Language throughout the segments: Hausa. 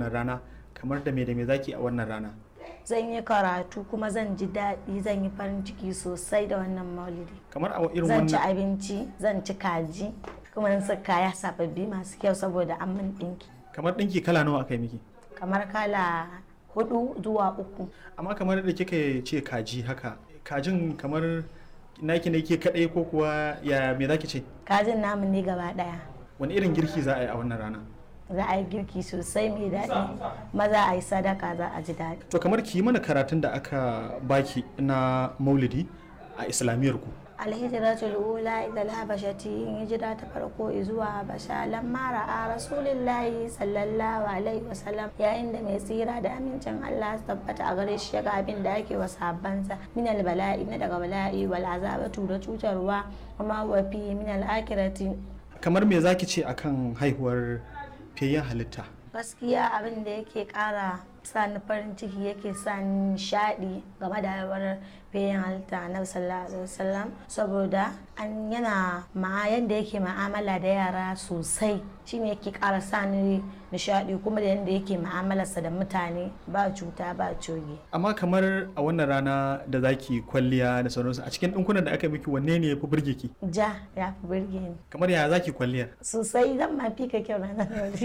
wannan rana kamar da me da me zaki a wannan rana zan yi karatu kuma zan ji daɗi zan yi farin ciki sosai da wannan maulidi kamar a irin zan ci wannan abinci zan ci kaji kuma in sa kaya sababbi masu kyau saboda an min ɗinki kamar ɗinki kala nawa aka yi miki kamar kala hudu zuwa uku amma kamar da kika ce kaji haka kajin kamar naki ne ke kadai ko kuwa ya me zaki ce kajin namu ne gaba ɗaya wani irin girki za a yi a wannan rana za a yi girki sosai mai daɗi maza a yi sadaka za a ji daɗi to kamar ki yi mana karatun da aka baki na maulidi a islamiyar ku alhijiratul ula idal habashati hijira ta farko zuwa habasha lamma ra'a rasulillahi sallallahu alaihi wasallam yayin da mai tsira da amincin Allah su tabbata a gare shi ya ga abin da ake wa sahabbansa min bala'i na daga bala'i wal azabatu da cutarwa kuma wa fi min al akhirati kamar me zaki ce akan haihuwar fiyayyen halitta gaskiya abin da yake kara sa ni farin ciki yake sa ni nishaɗi game da haihuwar bayan halitta na sallallahu alaihi wasallam saboda an yana ma yanda yake ma'amala da yara sosai shine yake kara sa ni nishaɗi kuma da yanda yake ma'amalarsa da mutane ba cuta ba coge amma kamar a wannan rana da zaki kwalliya da sauransu a cikin ɗinkunan da aka miki wanne ne ya fi burge ki ja ya fi burge ni kamar ya zaki kwalliyar sosai zan ma fi ka kyau ranar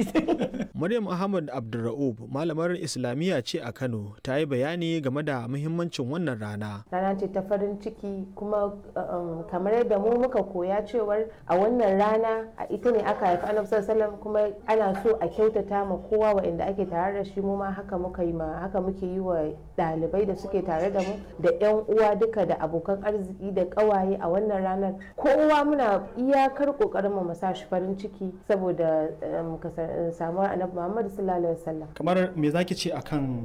yau Maryam Ahmad Abdulra'ub malamar Islamiyya ce a Kano ta yi bayani game da muhimmancin wannan rana. rana ce ta farin ciki kuma um, kamar yadda mu muka koya cewar a wannan rana a ita ne aka haifi annabi sallallahu alaihi wasallam kuma ana so a kyautata ma kowa waɗanda ake tare da shi mu ma haka muka yi ma haka muke yi wa ɗalibai da suke tare da mu da yan uwa duka da abokan arziki da ƙawaye a wannan ranar kowa muna iyakar ƙoƙarin mu sa shi farin ciki saboda um, kasa- samuwar annabi Muhammad sallallahu alaihi wasallam kamar me zaki ce akan